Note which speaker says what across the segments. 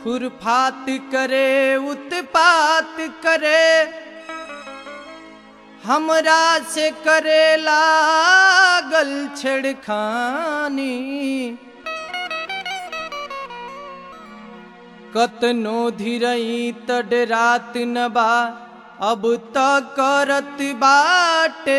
Speaker 1: खुरफात करे उत्पात करे हमरा से करे लागल छेड़खानी कतनो धीरई तड रात न बा अब त करत बाटे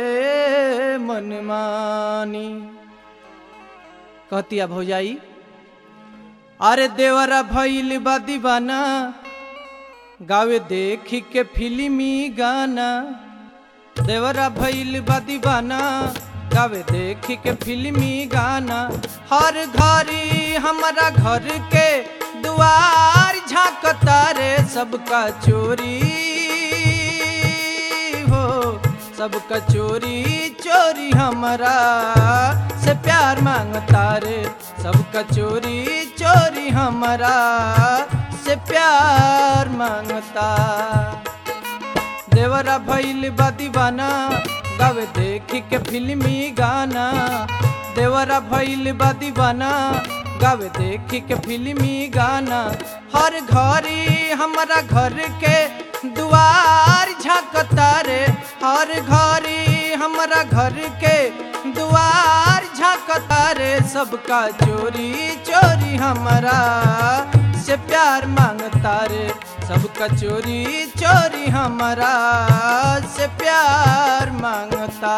Speaker 1: मनमानी कहतिया भौजाई अरे देवरा भइल बा दीवाना गावे देखी के फिल्मी गाना देवरा भइल बा दीवाना गावे देखी के फिल्मी गाना हर घरी हमारा घर के दुआर झांकता रे सबका चोरी हो सबका चोरी चोरी हमारा से प्यार मांगता रे सबका चोरी चोरी हमारा से प्यार मांगता देवरा भइल बा दीवाना गावे देखी के फिल्मी गाना देवरा भइल बा दीवाना गावे देखी के फिल्मी गाना हर घरी हमारा घर के दुआर झांकता रे हर घरी हमारा घर के दुआर झांकता रे सबका चोरी चोरी हमारा से प्यार मांगता रे सबका चोरी चोरी हमारा से प्यार मांगता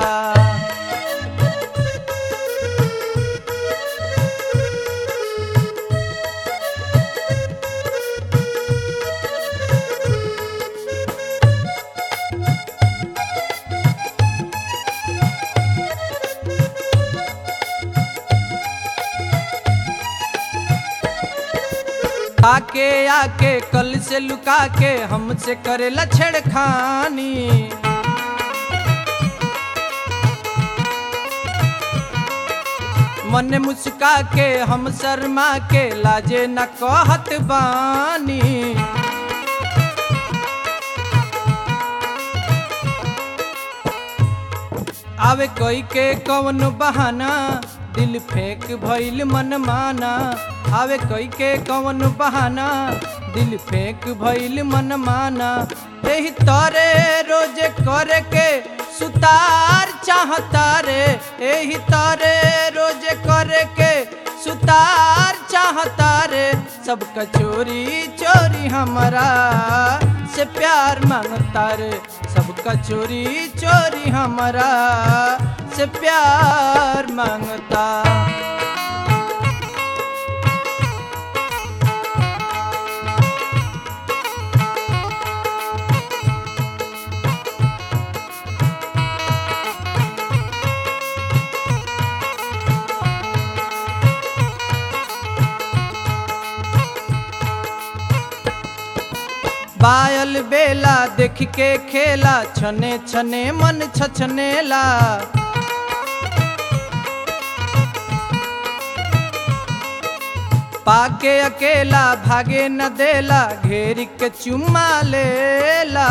Speaker 1: आके आके कल से लुका के हमसे करेला छेड़खानी मन मुस्का के हम शर्मा के लाजे न कहत बानी आवे कोई के कौन बहाना दिल फेंक भइल मन माना आवे कोई के कौन बहाना दिल फेंक भइल मन माना यही तोरे रोज करे के सुतार चाहता रे यही तोरे रोज करे के सुतार चाहता रे सबका चोरी चोरी हमारा से प्यार मांगता रे सबका चोरी चोरी हमारा से प्यार मांगता बायल बेला देख के खेला छने छने मन छछनेला पाके अकेला भागे न देला घेर के चुम्मा लेला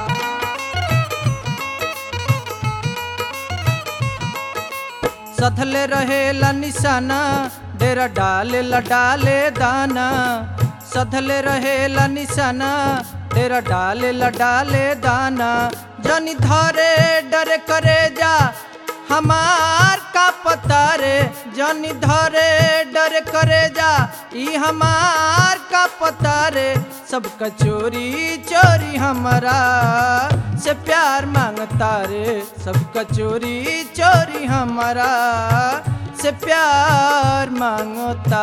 Speaker 1: सथले रहेला निशाना डेरा डाले ला डाले दाना सधले रहेला निशाना तेरा डाले ला डाले दाना जनी धरे डरे करे जा हमार का पता रे जनी धरे डरे करे जा ई हमार का पता रे सबका चोरी चोरी हमारा से प्यार मांगता रे सबका चोरी चोरी हमारा से प्यार मांगता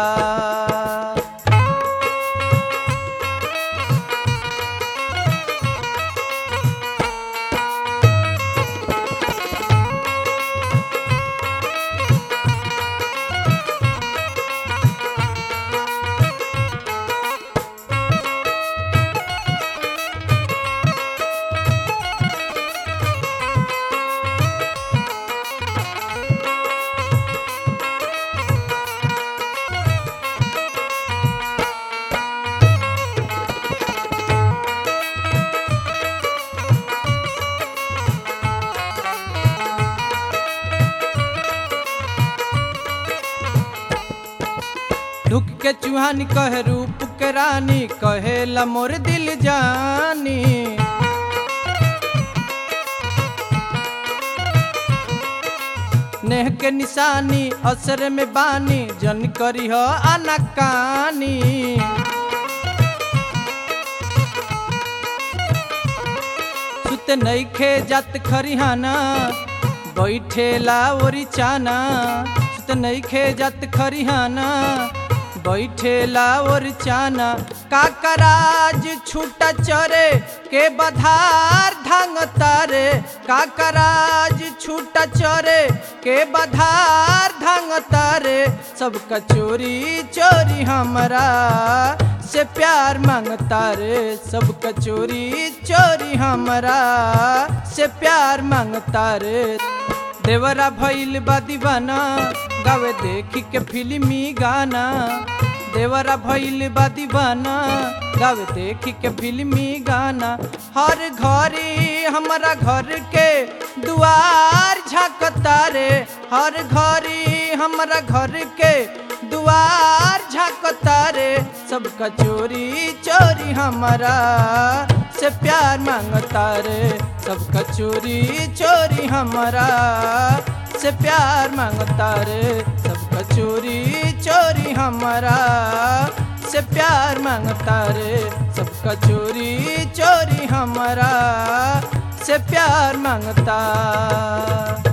Speaker 1: ढुक के चूहन कह रूप के रानी कहेला मोर दिल जानी नेह के निशानी असर में बानी जन करी हो अनकानी सुत नईखे जात खरिहाना बैठेला ओरी चाना सुत नईखे जात खरिहाना बैठेला ओर चाना काकराज छूटा चरे के बधार धांग तारे काकराज छूटा चरे के बधार धांग तारे सबका चोरी चोरी हमरा से प्यार मांगता रे सबका चोरी चोरी हमरा से प्यार मांगता रे देवरा भइल बा दीवाना गावे देखी के फिल्मी गाना देवरा भइल बा दीवाना गावे देखी के फिल्मी गाना हर घरी हमारा घर के दुआर झाकता रे हर घरी हमारा घर के दुआर झाकता रे सबका चोरी चोरी हमारा से प्यार मांगता रे सबका चोरी चोरी हमारा से प्यार मांगता रे सबका चोरी चोरी हमारा से प्यार मांगता रे सबका चोरी चोरी हमारा से प्यार मांगता